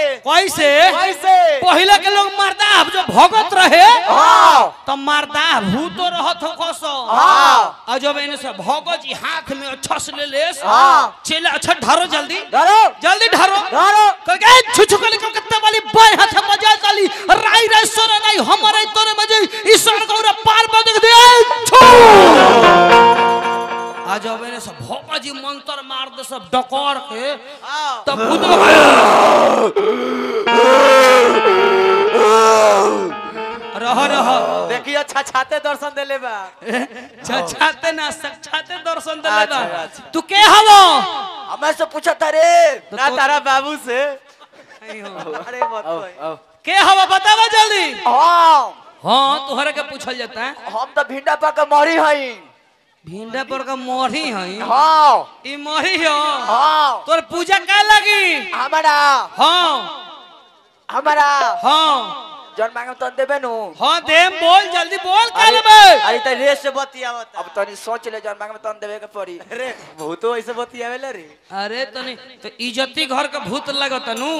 कैसे कैसे पहले के लोग मर्दा जो भगत रहे हाँ तो मर्दा भूतो रहत हो कसो हाँ और जब इन्हें से भगत जी हाथ में अच्छा से ले ले हाँ। चले अच्छा ढारो जल्दी धरो जल्दी ढारो धरो करके छुछु कली कलकत्ता वाली बाई हाथ मजा काली राई रे सोना नहीं हमारे तोरे मजे ईश्वर को रे पार पर देख दे छू आज अब इन्हें सब भोपा जी मंत्र मार दे सब डकर के तब भूत रह रह देखिए अच्छा छाते दर्शन देले बा छाते ना छाते दर्शन दे अच्छा, अच्छा। तू के हवो हमें से पूछा था रे ना तो- तारा बाबू से अरे मत कोई। के हवा बतावा जल्दी हाँ हाँ तुहरे के पूछल जाता है हम तो भिंडा पा के मरी हई भिंडा पर का मोरी हई हाँ ई मोरी हो हाँ तोर पूजा का लगी हमारा हाँ हमारा हाँ जन मांगे तो देबे नु हाँ दे बोल जल्दी बोल का अरे लेबे अरे तो रेस से बतियावत अब तनी सोच ले जन मांगे तो देबे के पड़ी अरे बहुतो ऐसे बतियावेला रे अरे तनी तो इज्जती घर का भूत लगत नु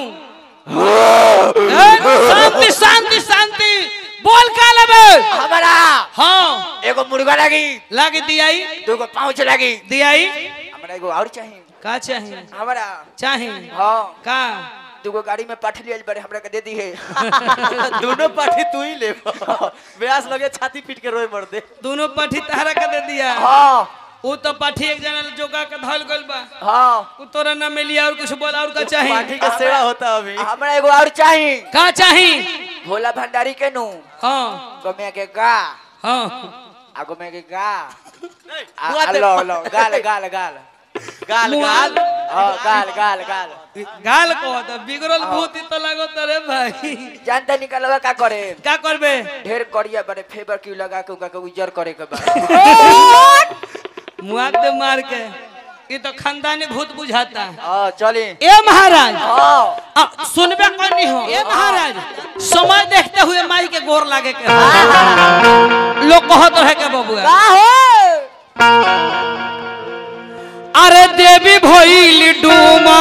ए, शांति शांति शांति बोल का लेबे हमारा हाँ एगो मुर्गा लगी लागी दियाई दूगो पाँच लगी दियाई हमरा एगो और चाहिए का चाहिए हमारा चाहिए हाँ का दूगो गाड़ी में पाठी लियल बड़े हमरा के दे दी है दोनों पाठी तू ही ले ब्यास लगे छाती पीट के रोए मर दे दोनों पाठी तहरा के दे दिया हाँ वो तो पाठी एक जना जोगा के धल गइल बा हाँ वो तोरा ना मिली और कुछ बोल और का चाहिए पाठी के सेवा होता अभी हमरा एगो और चाहिए का चाहिए भोला भंडारी के नु हाँ गमे के गा हाँ आगो में के गा आ- मुआ आ- दे- लो लो गाल गाल गाल गाल मुआ- गाल हाँ गाल गाल गाल गाल को तो बिगड़ल भूत ही तो लगो तरे भाई जानते निकलवा का करे का करबे ढेर करिया बड़े फेवर क्यों लगा के उनका के उजर करे के बाद मुआ दे मार के ये तो खानदानी भूत बुझाता है हाँ चली ए महाराज हाँ आ, सुनबे करनी हो ए महाराज समय देखते हुए माई के गोर लागे के हो। लोग कहत रहे के बबुआ का हो अरे देवी भइल डूमा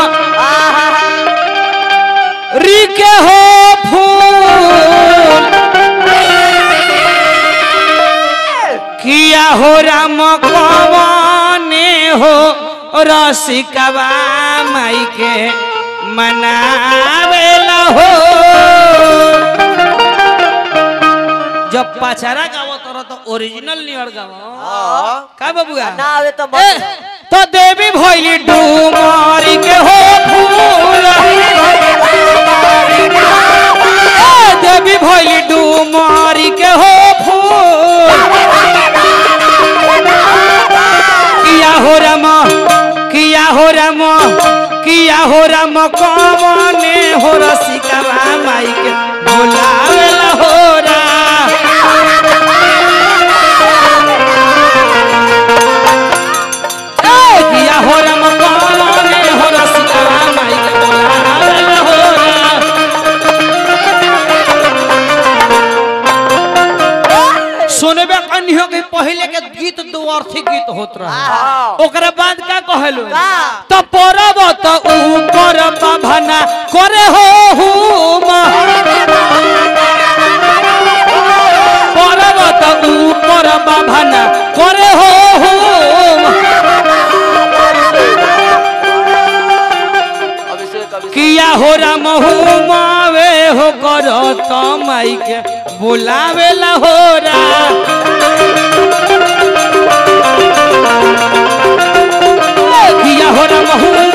री के हो फूल किया हो राम कवाने हो रसिकवा माई के मनावेला हो जब पचारा गावो तोरा तो ओरिजिनल नियर गावो का बबुआ ना आवे तो ए, मत तो देवी भइली डूमारी के हो फूल ए, देवी भइली डूमारी के हो फूल किया हो राम किया हो राम किया हो राम कवने हो रसिकवा माई के बोलावेला हो रा ए, किया हो राम कवने हो रसिकवा माई के बोलावेला हो रा सुनबे कन्हियो के पहले के गीत दो अर्थी गीत होत रहे ओकरा बाद का कहलु त परब त ऊपर बाभना करे हो हुम परब त ऊपर बाभना करे हो हुम अभिषेक अभिषेक किया हो राम हुमावे हो कर त माई के बुलावेला हो रा किया हो राम